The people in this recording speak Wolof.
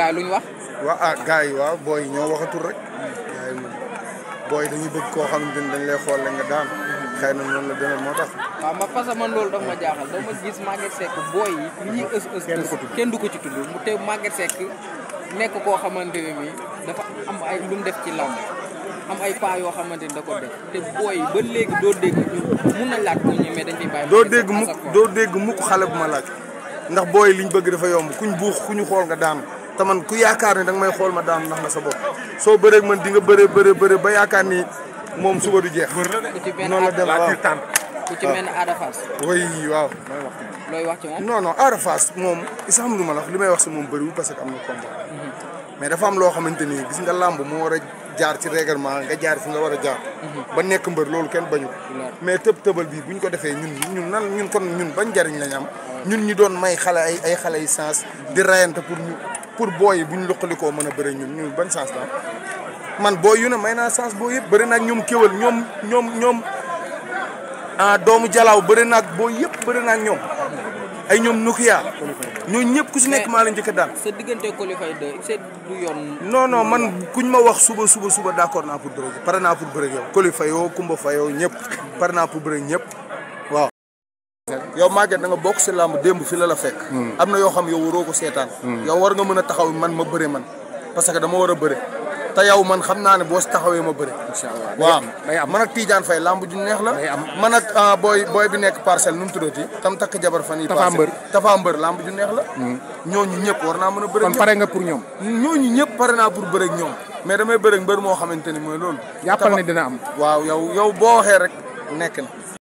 gars yi lu ñu wax. waaw ah gars yi waaw booy yi ñoo waxatul rek. gars yi moom booy yi dañuy bëgg koo xamante ni dañ lay xool la nga daan. xëy na noonu la demee moo tax. waaw ma parce que man loolu dafa ma jaaxal dama gis Maguette Seck booy yi li ñuy ës ës ës kenn du ko ci tudd mu te Maguette Seck nekk koo xamante ne nii dafa am ay lu mu def ci làmb am ay pas yoo xamante ni da ko def te booy yi ba léegi doo dégg mun nañ laaj ko ñu mais dañ fiy bàyyi. doo dégg mukk doo dégg mukk xale bu ma laaj. ndax booy liñ bëgg dafa yomb kuñ buux ku ñu xool nga daanu te man ku yaakaar ne danga may xool ma daanu ndax na sa bopp soo bëree man di nga bëree bëree bëree ba yaakaar ni moom suba du jeex. ku ci benn noonu la dem waaw ku ci mel ne Ada Fass. oui waaw. looy wax ci moom. non non Ada Fass moom isa xam lu ma la wax li may wax si moom bëriwul parce que am na combat. mais dafa am loo xamante ni gis nga làmb moo war a jaar ci règlement nga jaar fi nga war a jaar. ba nekk mbër loolu kenn bañu mais tëb tëbal bii bu ñu ko defee ñun ñun nan ñun kon ñun bañ njariñ lañ am. ñun ñi doon may xale ay ay xale yi sens di rayante pour ñu pour booy yi bu ñu luqalikoo mën a bëri ñun ñun ban sens la man booy yu ne may naa sens booy yëpp bëri naag ñoom kéwal ñoom ñoom ñoom ah doomu jalaaw bëri naag booy yëpp bëri naag ñoom ay ñoom Nokia ñooñu ñëpp ku si nekk maa la njëkk daal. sa diggante qualifié de c'est du yoon. non non man kuñ ma wax suba suba suba d'accord naa pour bëre pare naa pour bëre yow. Coly Faye Kumba Faye ñëpp pare naa pour bëre ñëpp waaw. yow Maguette da nga bokk si làmb démb fi la la fekk. am na yoo xam yow waroo ko seetaan. yow war nga mën a taxaw man ma bëre man parce que dama war a bëre. te yow man xam naa ne boo si taxawee ma bëre. incha allah waaw day am man ak Tidiane Faye lamb ju neex la. day am man ak booy booy bi nekk parcelle nu mu tuddati. tam takk jabar fan yi Tafa Mbër Tafa Mbër lamb ju neex la. ñooñu ñëpp war naa mën a bëre. kon pare nga pour ñoom. ñooñu ñëpp pare naa pour bëre ak ñoom. mais damay bëre ak mbër moo xamante ni mooy loolu. jàppal ne dina am. waaw yow yow boo waxee rek nekk na.